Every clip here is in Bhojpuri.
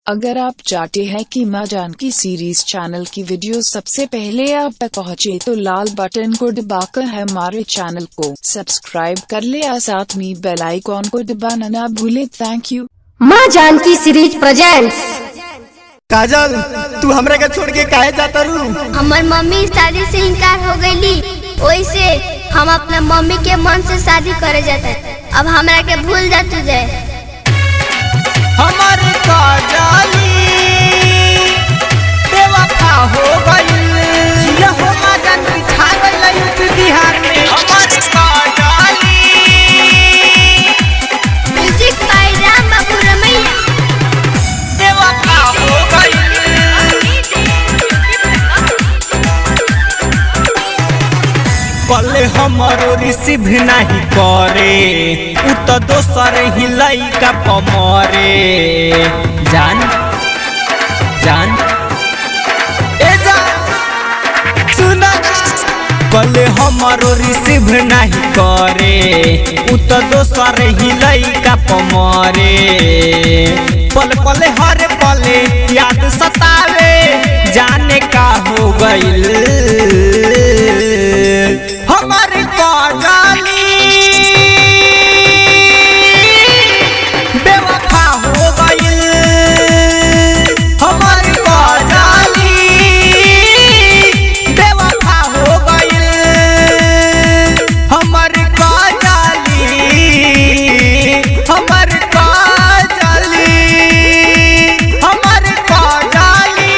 अगर आप चाहते हैं कि माँ जानकी सीरीज चैनल की वीडियो सबसे पहले आप तक पहुँचे तो लाल बटन को दबाकर हमारे चैनल को सब्सक्राइब कर ले और साथ में बेल आइकॉन को दबाना ना भूले थैंक यू माँ जानकी सीरीज प्रेजेंट्स काजल तू हमरा के छोड़ के काहे जाता रू हमार मम्मी शादी से इनकार हो गईली वैसे हम अपना मम्मी के मन से शादी करे जाते अब हमरा के भूल जा तू जाए हमर काजली बेवफा हो गइल जिया हो मगन बिछा गइल यूपी बिहार में हमर काजली म्यूजिक बाय राम बाबू रमैया बेवफा हो गइल कल हमरो रिसीव नहीं करे उ तो दोसर ही लइका पमरे जान जान ए जान सुना कल हमरो रिसीव नहीं करे उ तो दोसर ही लइका पमरे पल पल हर पले याद सतावे जाने का हो गइल हमर काजली बेवफा हो गइल हमर काजली बेवफा हो गइल हमर काजली हमर काजली हमर काजली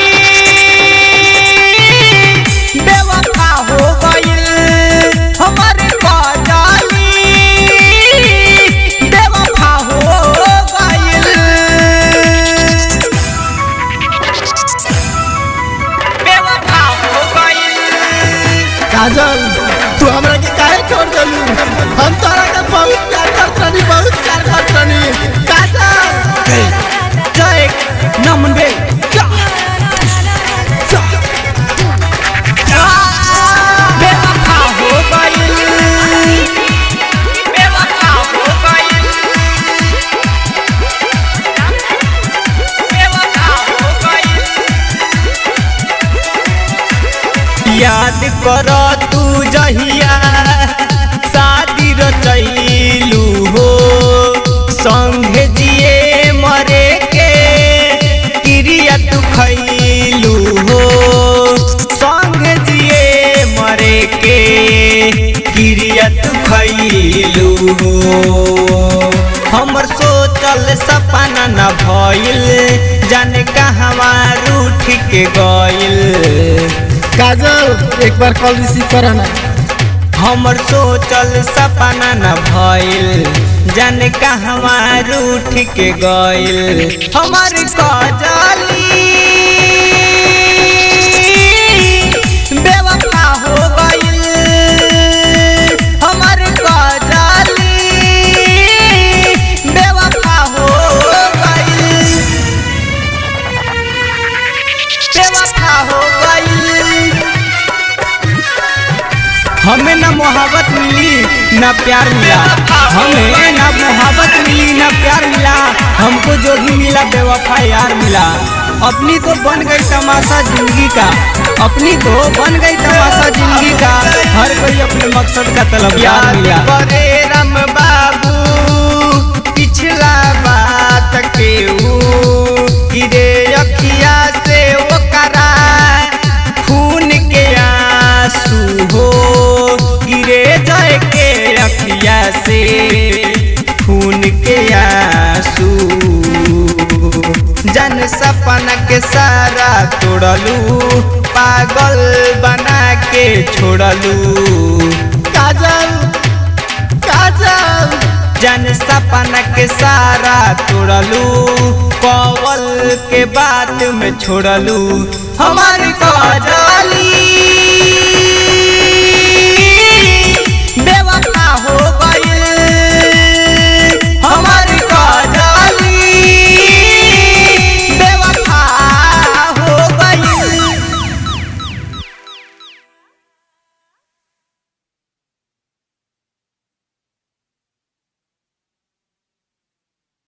बेवफा हो गइल हमर काजली बेवफा हो गइल बेवफा हो गइल काजल तू हमरा के काहे छोड़ देलू हम तोरा के बहुत प्यार करत रहनी बहुत प्यार करत रहनी काजल जय नमन बे बेवफा हो गइल बेवफा हो गइल बेवफा हो गइल याद कर तू जहिया शादी रचैलू हो संगे जिए मरे के क्रिया तू खैलू हो संगे जिए मरे के क्रिया तू खैलू हो हमर सोचल सपना न भइल जाने कहवा रूठ के गइल काजल एक बार कॉल रिसीव करा ना हमर सोचल सपना न भइल जाने कहवा रूठ के गइल हमर काजली बेवफा हो गइल हमर काजली बेवफा हो गइल बेवफा हो गइल हमें ना मोहब्बत मिली ना प्यार मिला हमें ना मोहब्बत मिली ना प्यार मिला हमको जो भी मिला बेवफा यार मिला अपनी तो बन गई तमाशा जिंदगी का अपनी तो बन गई तमाशा जिंदगी का हर कोई अपने मकसद का तलबदार मिला बरे राम बाबू पिछला बात के गिरे अखिया से वो करा खून के आंसू हो गिरे जाए के अखिया से खून के आंसू जन सपना के सारा तोड़लू पागल बना के छोड़लू काजल काजल जन सपना के सारा तोड़लू कवल के बात में छोड़लू हमार काजली